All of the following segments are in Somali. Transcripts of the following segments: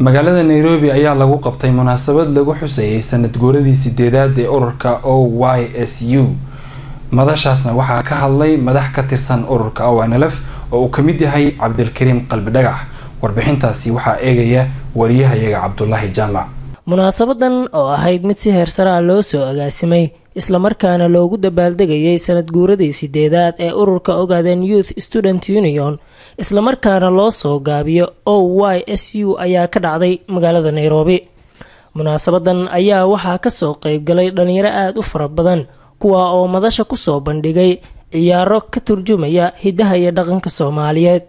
magaalada nairobi ayaa lagu qabtay munaasabad lagu xuseeyay sanad guuradii sideedaad ee ururka o y s u madashaasna waxaa ka hadlay madax ka tirsan ururka ownlf oo uu kamid yahay cabdilkariim qalbi dhagax warbixintaasi waxaa eegaya wariyahayaga cabdulaahi jaamac munaasabadan oo ahayd mid si heersare ah loo soo agaasimay islamarkaana loogu dabaaldegayay sanad guuradii sideedaad ee ururka ogaden youth student union islamarkaana loo soo gaabiyo o y s u ayaa ka dhacday magaalada nairobi munaasabadan ayaa waxaa kasoo qeybgalay dhalinyaro aada u fara badan kuwa oo madasha kusoo bandhigay ciyaaro ka turjumaya hidaha iyo dhaqanka soomaaliyeed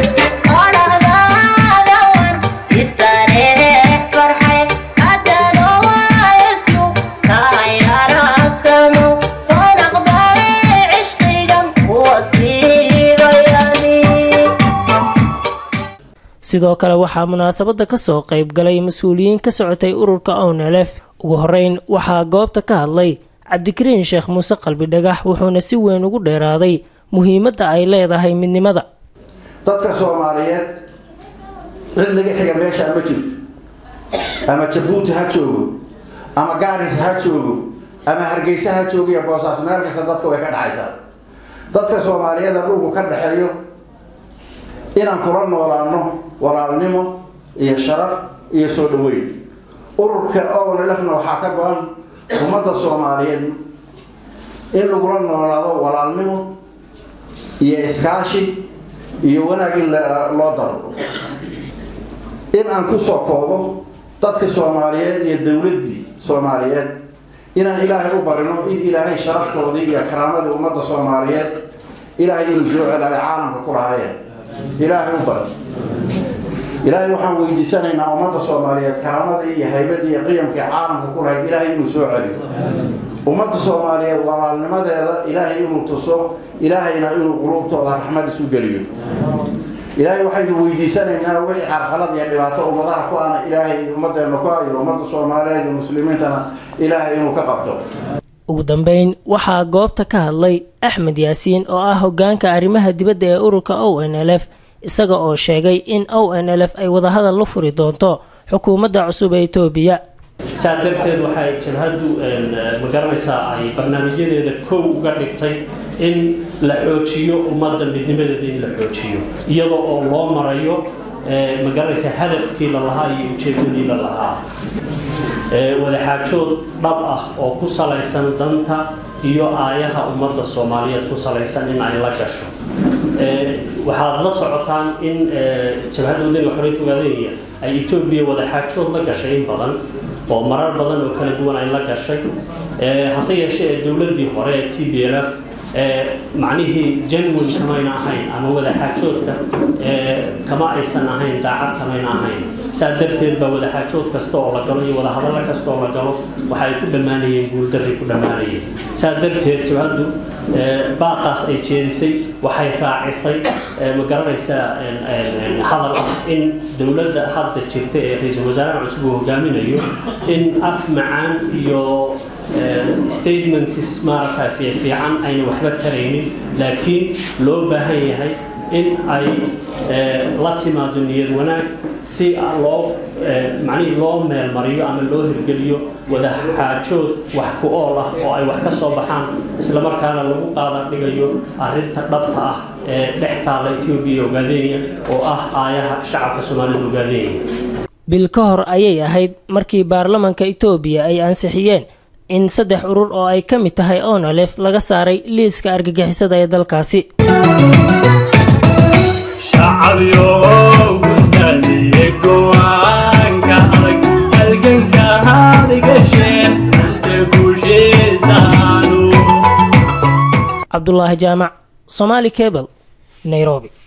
sidoo kale waxaa munaasabada kasoo qeyb galay mas-uuliyiin ka socotay ururka ownlf ugu horeyn waxaa goobta ka hadlay cabdikariin sheekh muuse qalbi dhagax wuxuuna si weyn ugu dheeraaday muhiimadda ay leedahay midnimada dadka soomaaliyeed cid laga xiga meeshaa ma jirto ama jabuuti ha joogo ama gaaris ha joogo ama hargeysa ha joogo iyo boosaas meel kasta dadka way ka dhexaysaa dadka soomaaliyeeda dhulku ka dhexeeyo inaan kula noolaano walaalnimo iyo sharaf iyo soo dhaweyn ururka ownlfna waxaa ka go-an ummadda soomaaliyeed in lagula noolaado walaalnimo iyo iskaashi iyo wanaag in loo daro in aan kusoo koobo dadka soomaaliyeed iyo dowladdii soomaaliyeed inaan ilaahay u barino in ilaahay sharaftoodii iyo karaamadii ummadda soomaaliyeed ilaahay inuu soo celaayo caalamka ku lahaayeen ilaahay u bari ilaahay waxaan weydiisanaynaa ummadda soomaaliyeed karaamadii iyo haybadii iyo qiyamkii caalamka ku lahayd ilaahay inuu soo celiyo ummadda soomaaliyeed walaalnimadeeda ilaahay inuu tuso ilaahayna inuu quluubtooda raxmad isu geliyo ilaahay waxaynu weydiisanaynaa wixii carqalad iyo dhibaato ummadaha ku ana ilaahay ummadeena ku hayo ummadda soomaaliyeed iyo muslimiintana ilaahay inuu ka qabto ugu dambeyn waxaa goobta ka hadlay axmed yaasiin oo ah hogaanka arrimaha dibadda ee ururka o n l f isaga oo sheegay in o n l f ay wadahadal la furi doonto xukuumadda cusub ee etoobiya saa darteed waxay jabhaddu magaranaysaa ay barnaamijyadeeda kow uga dhigtay in la xoojiyo ummadda midnimadeeda in la xoojiyo iyadoo oo loo marayo magaranaysaa hadafkii la lahaa iyo ujeedadii la lahaa wadaxaajood dhab ah oo ku salaysan danta iyo aayaha ummadda soomaaliyeed ku salaysan in ay la gasho waxaad la socotaan in jabhadda wadaniga xoreynta ogaadenya ay etoobiya wadaxaajood la gashay in badan oo marar badan oo kala duwan ay la gashay hase yeeshee ee dowladdii hore ee t b l f macnihii janwin kamayna ahayn ama wadaxaajoodka kama aysan ahayn daacad kamayna ahayn saa darteed baa wadaxaajood kasta oo la galo iyo wadahadallo kasta oo la galo waxa ay ku dhammaanayeen guuldarray ku dhammaanayeen saa darteed jabhaddu baaqaas ay jeedisay waxay raacisay ma garanaysaa hadal ah in dowladda hadda jirta ee ra-iisul wasaaraha cusub uu hogaaminayo in af macaan iyo statementkis maaragta fiifiican ayna waxba taraynin laakiin loo baahan yahay in ay la timaado niyad wanaag si loo macnihii loo meelmariyo ama loo hirgeliyo wadaxaajood wax ku ool ah oo ay wax ka soo baxaan islamarkaana lagu qaadan dhigayo arrinta dhabta ah ee dhex taalla etoobiya ogaadenya oo ah aayaha shacabka soomaalida ogaadenya bil ka hor ayay ahayd markii baarlamanka etoobiya ay ansixiyeen in saddex urur oo ay ka mid tahay onalef laga saaray liiska argagixisada ee dalkaasi cabdulaahi jaamac somaali cable nairobi